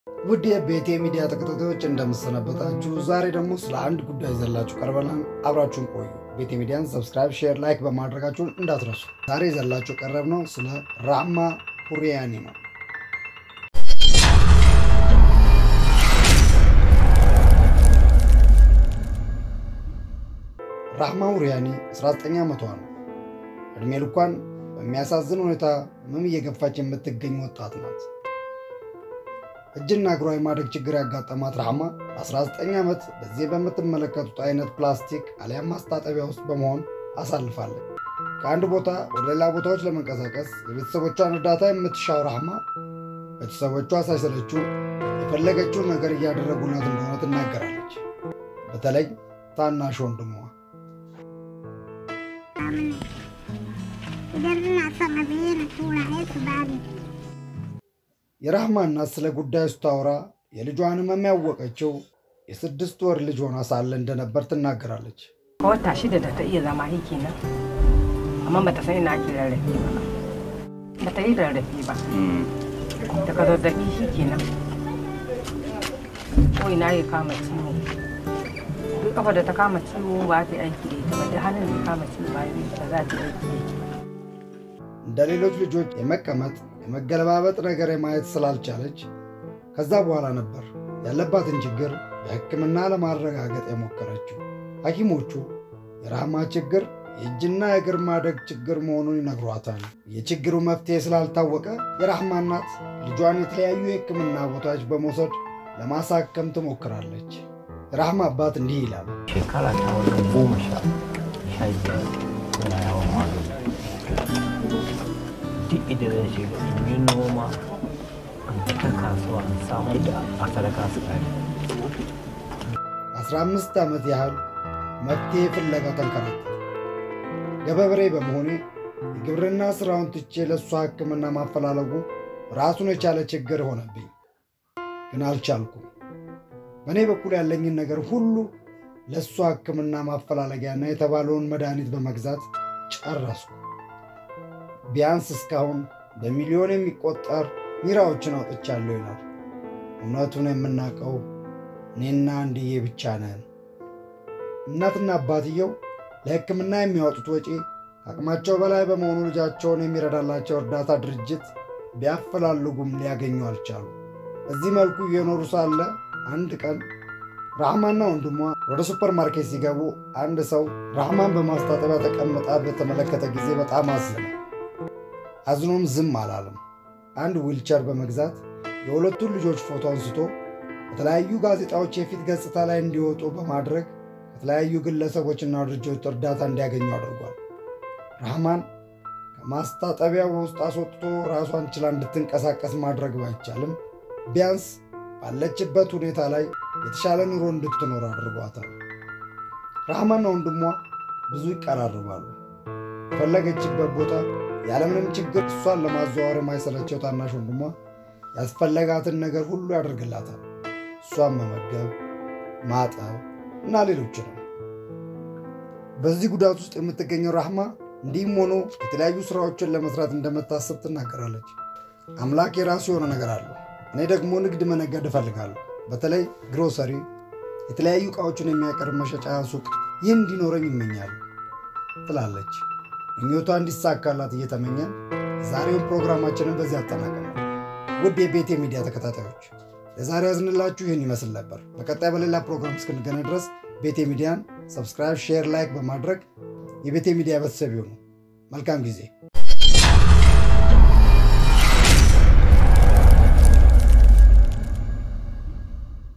ውድ የቤቴ ሚዲያ ተከታታዮች እንደምሰነበታችሁ፣ ዛሬ ደግሞ ስለ አንድ ጉዳይ ይዘላችሁ ቀርበናል። አብራችሁን ቆዩ። ቤቴ ሚዲያን ሰብስክራይብ፣ ሼር፣ ላይክ በማድረጋችሁን እንዳትረሱ። ዛሬ ይዘላችሁ ቀረብ ነው ስለ ራህማ ሁሪያኒ ነው። ራህማ ሁሪያኒ 19 ዓመቷ ነው። ዕድሜ ልኳን በሚያሳዝን ሁኔታ ህመም እየገፋች የምትገኝ ወጣት ናት። እጅና እግሯ የማደግ ችግር ያጋጠማት ራህማ ለ19 ዓመት በዚህ በምትመለከቱት አይነት ፕላስቲክ አሊያም ማስታጠቢያ ውስጥ በመሆን አሳልፋለች። ከአንድ ቦታ ወደ ሌላ ቦታዎች ለመንቀሳቀስ የቤተሰቦቿን እርዳታ የምትሻው ራህማ ቤተሰቦቿ ሳይሰለችው የፈለገችውን ነገር እያደረጉላት እንደሆነ ትናገራለች። በተለይ ታናሽ ወንድሟ የራህማ እናት ስለ ጉዳዩ ስታወራ የልጇን ህመም ያወቀችው የስድስት ወር ልጅ ሆና ሳለ እንደነበር ትናገራለች። wata shida da ta iya zama yi kenan amma bata san ina ake rarrafe ba bata yi rarrafe ba daga zazzabi shi kenan ko ina ya kama ciwo duk kafa da ta kama ciwo ba ta yi aiki da ita ba duk hannun da ya kama ciwo ba ta za ta yi aiki እንደ ሌሎች ልጆች የመቀመጥ የመገለባበጥ ነገር የማየት ስላልቻለች ከዛ በኋላ ነበር ያለባትን ችግር በሕክምና ለማረጋገጥ የሞከረችው። ሐኪሞቹ የራህማ ችግር የእጅና የእግር ማደግ ችግር መሆኑን ይነግሯታል። የችግሩ መፍትሄ ስላልታወቀ የራህማ እናት ልጇን የተለያዩ የሕክምና ቦታዎች በመውሰድ ለማሳከም ትሞክራለች። የራህማ አባት እንዲህ ይላል። shekara ta wajen goma sha sha biyar suna yawon magani duk inda zan shiga in yi noma in fita kasuwa in samar da a sadaka su kare ለ15 ዓመት ያህል መፍትሄ ፍለጋ ተንከራተትኩ። ገበሬ በመሆኔ የግብርና ሥራውን ትቼ ለእሷ ሕክምና ማፈላለጉ ራሱን የቻለ ችግር ሆነብኝ፣ ግን አልቻልኩም። በእኔ በኩል ያለኝን ነገር ሁሉ ለእሷ ሕክምና ማፈላለጊያና የተባለውን መድኃኒት በመግዛት ጨረስኩ። ቢያንስ እስካሁን በሚሊዮን የሚቆጠር ኒራዎችን አውጥቻለሁ ይላል። እውነቱን የምናውቀው እኔና አንድዬ ብቻ ነን። እናትና አባትየው ለሕክምና የሚያወጡት ወጪ ከአቅማቸው በላይ በመሆኑ ልጃቸውን የሚረዳላቸው እርዳታ ድርጅት ቢያፈላልጉም ሊያገኙ አልቻሉ። በዚህ መልኩ እየኖሩ ሳለ አንድ ቀን ራህማና ወንድሟ ወደ ሱፐር ማርኬት ሲገቡ አንድ ሰው ራህማን በማስታጠቢያ ተቀምጣ በተመለከተ ጊዜ በጣም አዘነ። አዝኖም ዝም አላለም። አንድ ዊልቸር በመግዛት የሁለቱን ልጆች ፎቶ አንስቶ በተለያዩ ጋዜጣዎች የፊት ገጽታ ላይ እንዲወጡ በማድረግ ከተለያዩ ግለሰቦችና ድርጅቶች እርዳታ እንዲያገኙ አድርጓል። ራህማን ከማስታጠቢያው ውስጥ አስወጥቶ ራሷን ችላ እንድትንቀሳቀስ ማድረግ ባይቻልም ቢያንስ ባለችበት ሁኔታ ላይ የተሻለ ኑሮ እንድትኖር አድርጓታል። ራህማና ወንድሟ ብዙ ይቀራርባሉ። የፈለገችበት ቦታ ያለምንም ችግር እሷን ለማዘዋወር የማይሰለቸው ታናሽ ወንድሟ ያስፈለጋትን ነገር ሁሉ ያደርግላታል። እሷን መመገብ፣ ማጠብ እና ሌሎችንም። በዚህ ጉዳት ውስጥ የምትገኘው ራህማ እንዲህም ሆኖ የተለያዩ ስራዎችን ለመስራት እንደምታስብ ትናገራለች። አምላክ የራሱ የሆነ ነገር አለው። እኔ ደግሞ ንግድ መነገድ እፈልጋለሁ። በተለይ ግሮሰሪ፣ የተለያዩ ዕቃዎችን የሚያቀርብ መሸጫ ሱቅ፣ ይህ እንዲኖረኝ ይመኛሉ ትላለች። ምኞቷ እንዲሳካላት እየተመኘን ዛሬውን ፕሮግራማችንን በዚህ አጠናቀናል። ውድ የቤቴ ሚዲያ ተከታታዮች ለዛሬ ያዝንላችሁ ይህን ይመስል ነበር። በቀጣይ በሌላ ፕሮግራም እስክንገናኝ ድረስ ቤቴ ሚዲያን ሰብስክራይብ፣ ሼር፣ ላይክ በማድረግ የቤቴ ሚዲያ ቤተሰብ ይሁኑ። መልካም ጊዜ